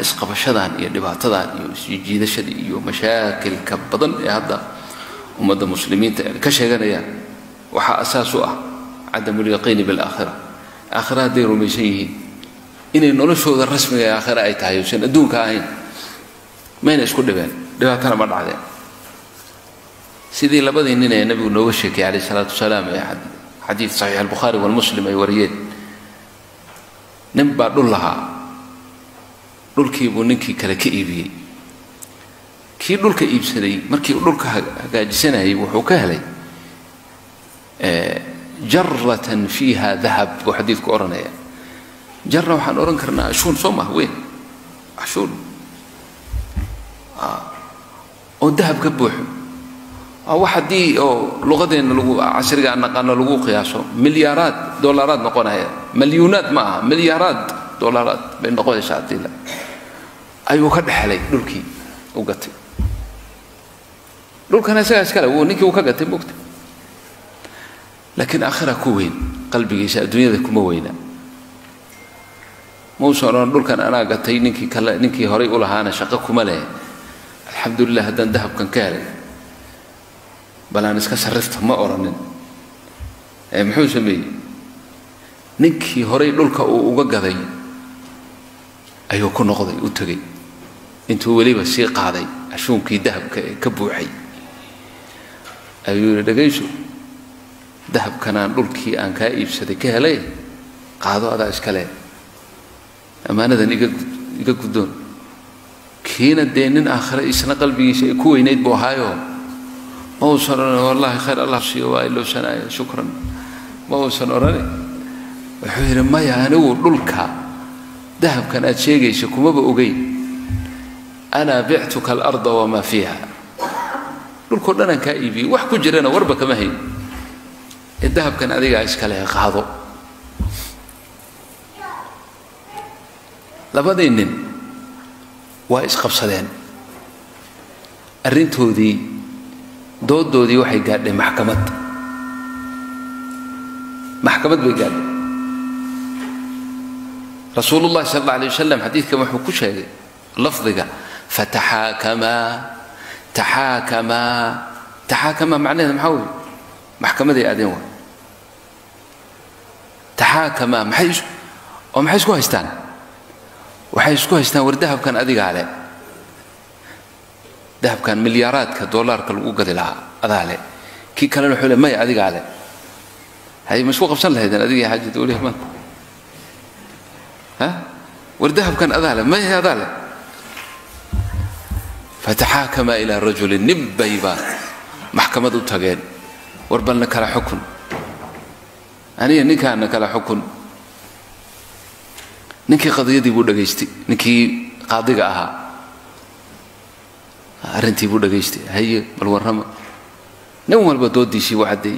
isqabashadan iyo dhibaatadan iyo isjiidashada iyo mashaakilka badan ee hadda ummadda muslimiinta ka sheeganayaan waxaa asaas u ah cadamu lyaqiini bilaakhira aakhira hadday rumaysan yihiin inay noloshooda rasmiga ee aakhira ay tahay usan adduunka ahayn mayna isku dhibeen dhibaatana ma dhacdeen sidii labadii nin ee nabigu nooga sheekayay calayh isalaatu wasalaam ee xadiid saxiix albukhaari walmuslim ay wariyeen nin baa dhul lahaa dhulkiibuu ninkii kale ka iibiyey kii dhulka iibsaday markii uu dhulka hagaajisanayay wuxuu ka helay jaratan fiiha dahab buu xadiidku odhanaya jara waxaan odhan karnaa ashuun soo maha weyn ashuun oo dahab ka buuxo waa wax haddii oo luqadeenna lagu casriga aan naqaano lagu qiyaaso milyaaraad dollaraad noqonaya malyuunaad ma aha milyaaraad dollaraad bay noqonaysaa haddii la ayuu ka dhexelay dhulkii u gatay dhulkana isagaa iskale wuu ninkii uu ka gatay mogta laakiin aakhira ku weyn qalbigiisa adduunyada kuma weyna mausan odhan dhulkan anaa gatay ninkii kale ninkii horay u lahaana shaqo kuma leh alxamdulilah haddaan dahabkan ka helay bal aan iska sarrifta ma odhanin ee muxuu sameeyey ninkii horay dhulka uu uga gaday ayuu ku noqday u tegey intuu weliba sii qaaday ashuunkii dahabka ee ka buuxay ayuu yidhi dhagayso dahabkanaan dhulkii aan kaa iibsaday ka helay qaado adaa iska leh ammaanadan iga iga guddoon kiina dee nin aakhire isna qalbigiisa ay ku weynayd buu ahaayo ma uusan odhan wallaahi khayr allah siiyo waa ilowsanaya shukran ma uusan odhani wuxuu yidhi maya anigu dhulka dahabkan aad sheegaysa kumaba ogeyn anaa bictuka alarda wamaa fiiha dhulkao dhan aan kaa iibiyey wax ku jirana warba kama hayn ee dahabkan adigaa iskale qaado labadii nin waa isqabsadeen arrintoodii doodoodii waxay gaadhay maxkamad maxkamad bay gaadhay rasuulu llahi sal alla alay wasalam xadiidkan wuxuu ku sheegay lafdiga fataxaakamaa taxaakamaa taxaakamaa macnaheeda maxaa weeye maxkamaday aadeen waa taxaakamaa maxay oo maxay isku haystaan waxay isku haystaan war dahabkan adigaa le dahabkan milyaaraadka dollaarka lagu gadi lahaa adaa le kii kalena wuxuu le maya adigaa le hay ma isku qabsan lahaydeen adiga xaajada weliha maanta ha war dahabkan adaa le maya adaa le fataxaakama ilaa rajulin nin bayba maxkamad u tageen war balna kala xukun aniga ninkaana kala xukun ninkii qadiyadii buu dhegaystay ninkii qaadiga ahaa arrintii buu dhegaystay haye bal warrama nin walba doodiisii buu caddeeyey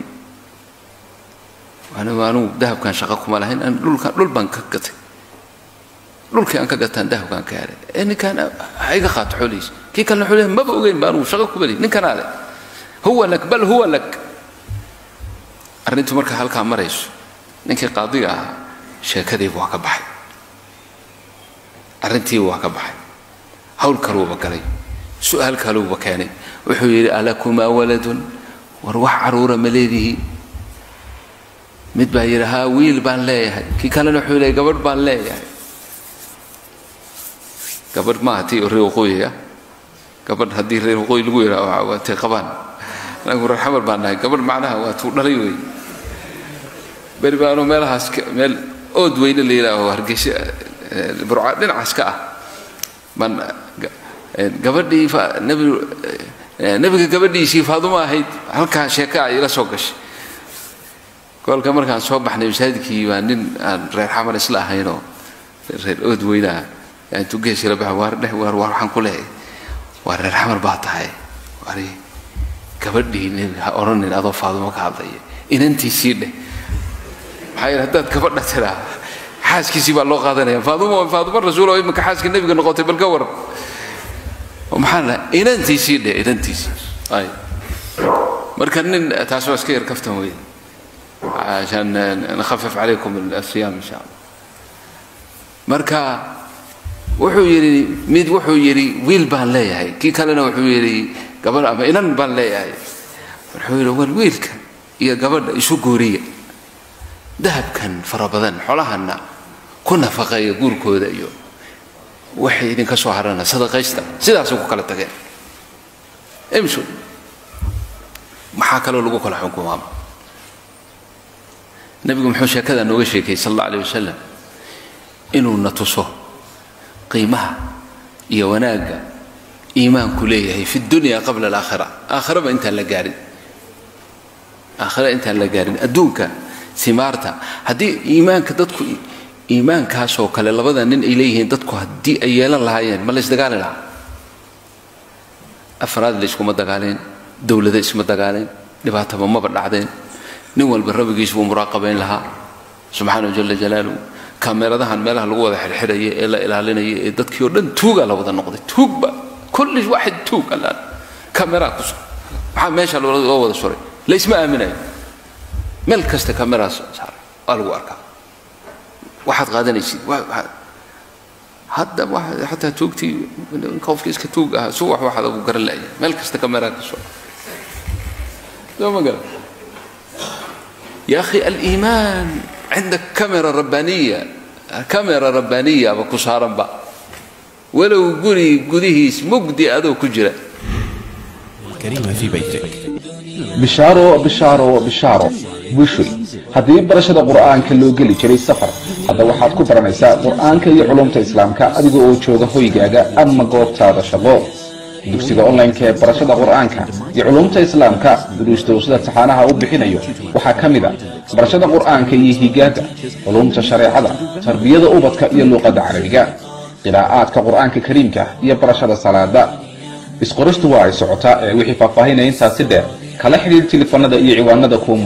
anigu anugu dahabkan shaqo kuma lahayn an dhulkan dhul baan ka gatay dhulkii aan ka gataan dahabkaan ka helay ee ninkaan ha iga qaato xoolihiisa kii kalena wuxuu leeyahay maba ogeyn ba anugu shaqo kuma lehi ninkanaa leh huwa lak bal huwa lak arrintu marka halkaa marayso ninkii qaadiga ahaa sheekadiibu waa ka baxay arrintiibu waa ka baxay hawl kaluuba galay su'aal kaluuba keenay wuxuu yidhi alakumaa waladun war wax caruura ma leedihiin mid baa yidhi haa wiil baan leeyahay kii kalena wuxuu leeyahay gabadh baan leeyahay gabadh maaha tii reer waqooyiga gabadh haddii reer waqooyi lagu yidhaha waa tay qabaan anagu reer xamar baan nahay gabadh macnaha waa tuu dhalay wey beri baanu meelahaas meel ood weyne la yidhaaho hargeysa burca dhinacaas ka ah baan gabadhii nebiga gabadhiisii faaduma ahayd halkaa sheeka ay ila soo gashay goolka markaan soo baxnay masaajidkii baa nin aan reer xamar isla ahaynoo reer ood weynaha intuu geesila baxa waar dheh waar waar waxaan ku leehay waa reer xamar baa tahay wari gabadhii nebiga ha odhanin adoo faaduma ka hadlaya inantiisii dheh maxaa yidhi haddaad gabadha tiraa xaaskiisii baa loo qaadanaya faaduma faaduma rasuul oo iminka xaaskii nebiga noqotay bal ka waran maxaa la inantiisii dheh inantiisii ay marka nin taas waa iska yar kaftan weyn عشان نخفف عليكم الصيام ان شاء الله marka wuxuu yidhi mid wuxuu yidhi wiil baan leeyahay kii kalena wuxuu yidhi gabadh ama inan baan leeyahay wuxuu yidhi war wiilka iyo gabadha isu guuriya dahabkan fara badan xoolahanna ku nafaqeeya guurkooda iyo waxay idinka soo harana sadaqaysta sidaasay ku kala tageen imsu maxaa kaloo lagu kala xukumaama nabigu muxuu sheekada nooga sheekayey sal alla aleh wasalam inuu na tuso qiimaha iyo wanaagga iimaanku leeyahay fi dunya qabla alaakhira aakhiraba intaan la gaarin aakhira intaan la gaarin adduunka simaarta haddii iimaanka dadku iimaankaasoo kale labada nin ay leeyihiin dadku haddii ay yeelan lahaayeen ma la ysdagaali lahaa afraad la iskuma dagaaleen dowlada isma dagaaleen dhibaataba maba dhacdeen nin walba rabbigiis buu muraaqabayn lahaa subxaanahu jala jalaaluhu kameradahan meelaha lagu wada xirxiraya ee la ilaalinaya ee dadkii oo dhan tuugaa la wada noqday tuugba kulli waxid tuug allaan kameraa ku sur maxaa meesha loo wada suray la isma aaminayo meel kasta kameraa saaray waa lagu arkaa waxaad qaadanaysid hadda xataa tuugtii qofkii iska tuug ahaa suwax waxaad ugu garan la'ya meel kasta kameraa ka soo soo ma garan يا أخي الإيمان عندك كاميرا ربانية كاميرا ربانية أبا كسارا با ولو قولي قديهيس مقدي أدو كجرة الكريمة في بيتك bishaaro bishaaro bishaaro wishoy haddii barashada qur'aanka loo geli jiray safar hadda waxaad ku baranaysaa qur'aanka iyo culumta islaamka adiga oo jooga hoygaaga ama goobtaada shaqo dugsiga online-ka ee barashada qur'aanka iyo culumta islaamka duruusta uu sida taxaanaha u bixinayo waxaa ka mid a barashada qur'aanka iyo higaada culumta shareecada tarbiyada ubadka iyo luuqadda carabiga qiraa'aadka qur'aanka kariimka iyo barashada salaada isqoristu waa ay socotaa ee wixii faahfaahinaya intaasi dheer kala xidhiir tilifanada iyo ciwaanada kuwa